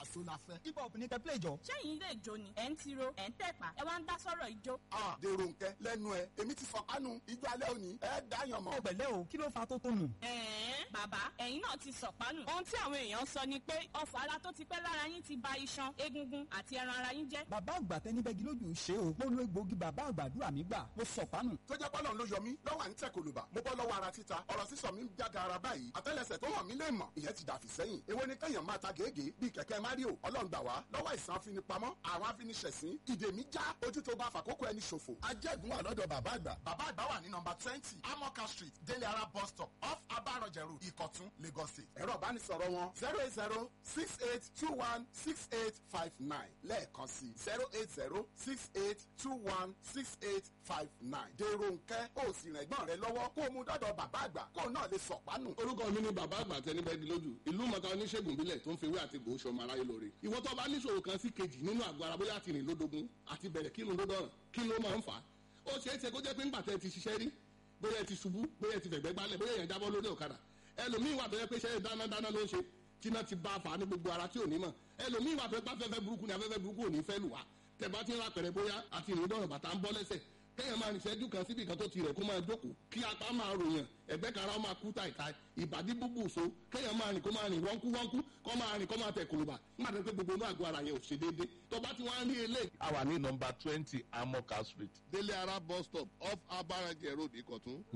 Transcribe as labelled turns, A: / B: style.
A: pàṣẹ la fẹ́.
B: hip hop ní kẹ́ play jọ.
C: ṣẹ́yìn ilé ìjó ni ẹ̀ ń tiro ẹ̀ ń tẹ̀pà ẹ wá ń dá sọ́rọ̀ ìjó.
A: a dèrò nkẹ lẹ́nu ẹ èmi ti fọkànù ijó alẹ́ òní ẹ dáyàn mọ́.
B: ẹ pẹ̀lẹ́ o kí ló fa tó tó nù.
C: ẹ̀ẹ́n bàbá ẹ̀yin náà ti sọ̀pánù. ohun tí àwọn èèyàn sọ ni pé ọfọ̀ ara tó ti pẹ́ lára yín ti ba iṣan egungun àti ẹran ara yín jẹ́.
B: bàbá àgbà tẹnibẹ́gi lójú ṣe o mo lo egbòogi bàbá àgbàdúrà mi gbà mo sọ̀pánù.
A: tó jẹ́ pọ́lọ́n ló yọ mí lọ́wọ́ à ń tẹ̀ kòlùbà mo bọ́ lọ́wọ́ ara títa ọ̀rọ̀ sísọ mi ń jága ara báyìí àtẹ́lẹsẹ̀ tó hàn mí lè mọ̀ ìyẹn ti dàfí sẹ́yìn èwo ni kẹ́yàn máa ta gègé bíi kẹ̀kẹ́ mario ọlọ́run gbà wá lọ́wọ́ ìsàn afinipamọ́ àwọn afiniṣẹ̀sín ìdè mi já ojú tó bá fàkókò ẹni ṣòfò ajẹ́gun wà lọ́dọ̀ bàbá àgbà bàbá àgbà wà ní nọmba twenty amoka street délé ara bus stop off abarọ̀jẹ̀rù ìkọ̀tún lagos state ẹ̀rọ ìbánisọ̀rọ̀ wọn zero eight zero six eight two one six eight five nine lẹ́ẹ̀kan sí zero eight zero six eight two one six eight five nine dèrò nkẹ́ ó sì rìn ẹ̀gbọ́n rẹ lọ́wọ́ kó o mú dọ́dọ̀ bàbá àgbà kó o náà lè sọ̀pánù.
D: orúkọ mi ni bàbá àgbà tẹnibẹ́gi lójú ìlú mọ̀ká oníṣègùn bílẹ̀ tó ń fewé àti gbòó ṣọmọ aráyé lóore ìwọ tó bá níṣòro kan sí kejì nínú àgọ́ ara bóyá àti rìn lódogun àti bẹ̀rẹ̀ kírun lódọ̀ràn kí ló máa ń fà á ó ṣeé ṣe kó jẹ́ pé ńgbà tẹ́ ti ṣiṣẹ́ rí bóyá ẹ ti ṣubú bóyá ẹ ti fẹ̀gbẹ́ gbálẹ̀ bóyá èèyàn jábọ́ lórí ọ̀kadà ẹlòmíì wà tó yẹ pé ṣẹ́ dáná dáná ló ń ṣe tíná ti bá a fà á ní gbogbo ara tí ò ní mọ̀ ẹlòmíì wà tó yẹ pé afẹ́fẹ́ burúkú ni afẹ́fẹ́ burúkú ò ní fẹ́ lù wá tẹ̀ bá ti ń ra pẹ̀rẹ̀ bóyá àti ìrìn dọ̀rọ̀ bàtà ń bọ́ lẹ́sẹ̀ kéèyàn máa rìn ìṣẹ́jú kan síbi kan tó ti rẹ̀ kó máa jókòó kí apá máa ròyàn ẹ̀gbẹ́ kan ara máa kú tàìtàì ìbàdí búbù so kéèyàn máa rìn kó máa rìn wọ́nkú wọ́nkú kó máa rìn kó máa tẹ̀ kòlùbà nígbà tó pé gbogbo inú àgọ́ ara yẹn ò ṣe déédé tó bá ti wá rí eléyìí.
E: a wà ní nọmba twenty amoka street
D: délé ara bus stop off abarajẹ road ìkọ̀tún